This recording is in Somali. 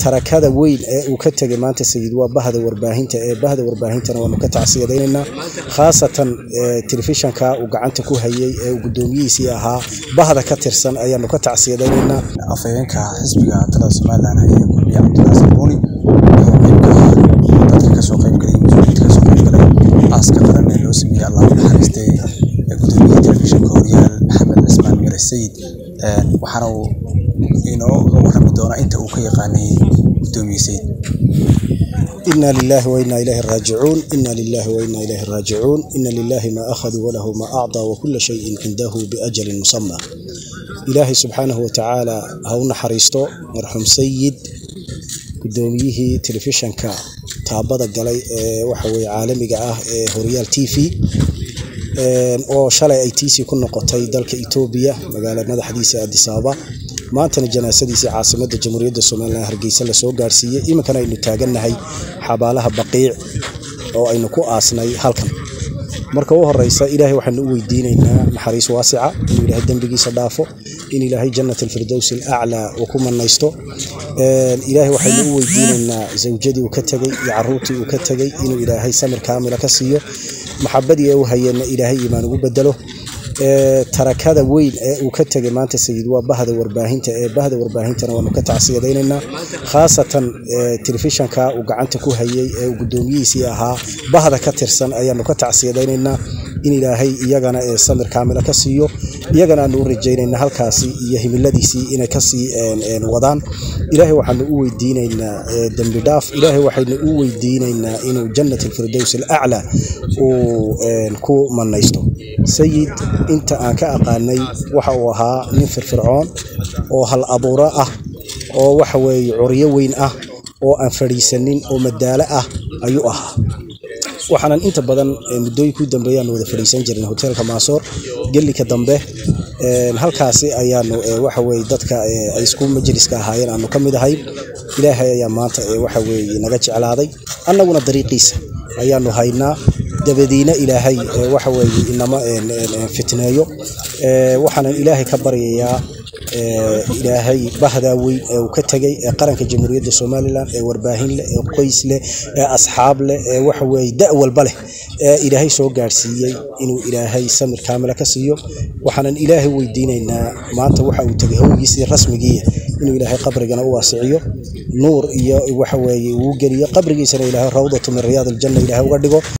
tarakada weyn ee uu ka tegay maanta sayid waa bahda warbaahinta ee bahda warbaahintana waanu ka tacsiyadaynaynaa khaasatan telefishanka uu gacanta ku hayay ee uu guddoomiyihiisii ahaa bahda ka tirsan ayaanu ka tacsiyadaynaynaa afhayeenka xisbiga talada somalilan ee kulmiye cabdulaasan buuni oo qeybka dadka kasoo qaybgalay mas-uuliyiinta kasoo qaybgalay aaska qaran ee loo sameeyey allah u naxariistay gudoomiyaha telefishinka horyaal maxamed cismaan mire sayid waxaana uu inooga warrami doonaa inta uu ka yaqaanay gudoomiye sayid إنا لله وإنا إليه راجعون إنا لله وإنا إليه راجعون إن لله ما أخذ وله ما أعطى وكل شيء عنده بأجل مسمى إلهي سبحانه وتعالى هون حريستو مرحوم سيد قدوميه تلفزيونka taabada galay ee waxa weeye caalamiga ah ee horyaal t v oo shalay ay tiisii ku noqotay dalka etoobiya magaala madaxdiisa addis ababa maantana janaasadiisii caasimadda jamhuuriyadda somalilan hargeysa lasoo gaarsiiyey iminkana aynu taagannahay xabaalaha baqiic oo aynu ku aasnay halkan marka u horeysa ilaahay waxaanu u weydiinaynaa naxariis waasica inuu ilaahay dembigiisa dhaafo in ilaahay jannat alfirdows alaclaa uu ku manaysto ilaahay waxaynu u weydiinaynaa zawjadii uu ka tegey iyo caruurtii uu ka tegey inuu ilaahay samir kaamila ka siiyo maxabadii ee u hayeenna ilaahay iimaan ugu bedelo tarakada weyn ee uu ka tegay maanta sayid waa bahda warbaahinta ee bahda warbaahintana waanu ka tacsiyadaynaynaa khaasatan telefishanka uu gacanta ku hayay ee uu guddoomiyihiisii ahaa bahda ka tirsan ayaanu ka tacsiyadaynaynaa in ilaahay iyagana ee samir kaamila ka siiyo iyagana aanu u rajaynayna halkaasi iyo himiladiisii inay kasii wadaan ilaahay waxaanu u weydiinaynaa dembi dhaaf ilaahay waxaynu u weydiinaynaa inuu jannat alfirdows alaclaa uu ku manaysto sayid inta aan ka aqaanay waxa uu ahaa nin firfircoon oo hal abuuro ah oo waxa weeye curyo weyn ah oo aan fadhiisanin oo madaalo ah ayuu ahaa waxaanan inta badan muddooyinkii dambeeyaan wada fadhiisan jirnay hoteelka maasoor gelika dambe halkaasi ayaanu waxa weye dadka ay isku majliska ahaayeen aanu ka mid ahay ilaahay ayaa maanta waxa weye naga jeclaaday annaguna dariiqiisa ayaanu haynaa dabadiina ilaahay waxa weeye inama fitneeyo waxaanan ilaahay ka baryayaa ilaahay bahdaa weyn ee uu ka tegay ee qaranka jamhuuriyadda somalilan ee warbaahin leh ee qoys leh ee asxaab leh ee waxa weeye da' walba leh ee ilaahay soo gaadhsiiyey inuu ilaahay samir kaamila ka siiyo waxaanan ilaahay weydiinaynaa maanta waxa uu tegay howgiisii rasmigiiya inuu ilaahay qabrigana u waasiciyo nuur iyo waxa weeye uu geliyo qabrigiisana ilaahay rawdatu min riyaad aljanna ilaahay uga dhigo